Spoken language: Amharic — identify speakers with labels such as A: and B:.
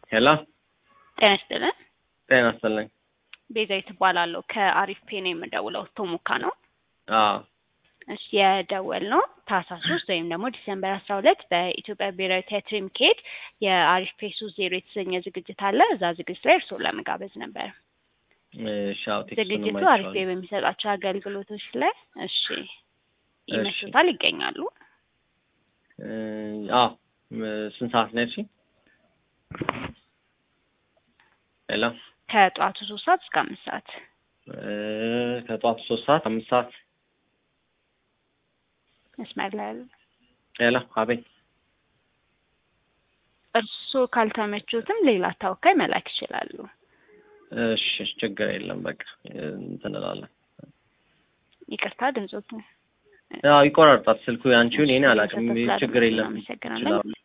A: ሄሎ
B: ጤና ይስጥልን።
A: ጤና ይስጥልኝ።
B: ቤዛዊት እባላለሁ ከአሪፍ ፔ ነው የምደውለው። ቶሙካ ነው።
A: አዎ
B: እሺ የደወል ነው ታህሳስ ሶስት ወይም ደግሞ ዲሰምበር አስራ ሁለት በኢትዮጵያ ብሔራዊ ቲያትር የሚካሄድ የአሪፍ ፔ ሶስት ዜሮ የተሰኘ ዝግጅት አለ። እዛ ዝግጅት ላይ እርስዎን ለመጋበዝ ነበር።
A: እሺ፣ አዎ ቴክስቱንም
B: ዝግጅቱ አሪፍ ፔ
A: አይቼዋለሁ።
B: በሚሰጣቸው አገልግሎቶች ላይ እሺ ይመስሉታል ይገኛሉ።
A: እ፣ አዎ ም- ስንት ሰዓት ነው ያልሽኝ? ሄሎ
B: ከጠዋቱ ሶስት ሰዓት እስከ አምስት ሰዓት
A: እ፣ ከጠዋቱ ሶስት ሰዓት አምስት ሰዓት
B: መስመር ላይ ያሉ
A: ሄሎ አቤት
B: እርስዎ ካልተመቹትም ሌላ ተወካይ መላክ ይችላሉ።
A: እሺ ችግር የለም በቃ እንትን እላለን።
B: ይቅርታ ድምፆት
A: አዎ ይቆራርጣል ስልኩ ያንቺውን የኔ አላውቅም
B: እየሰጠ
A: ችግር የለም
B: እናመሰግናለን።
A: ይችላል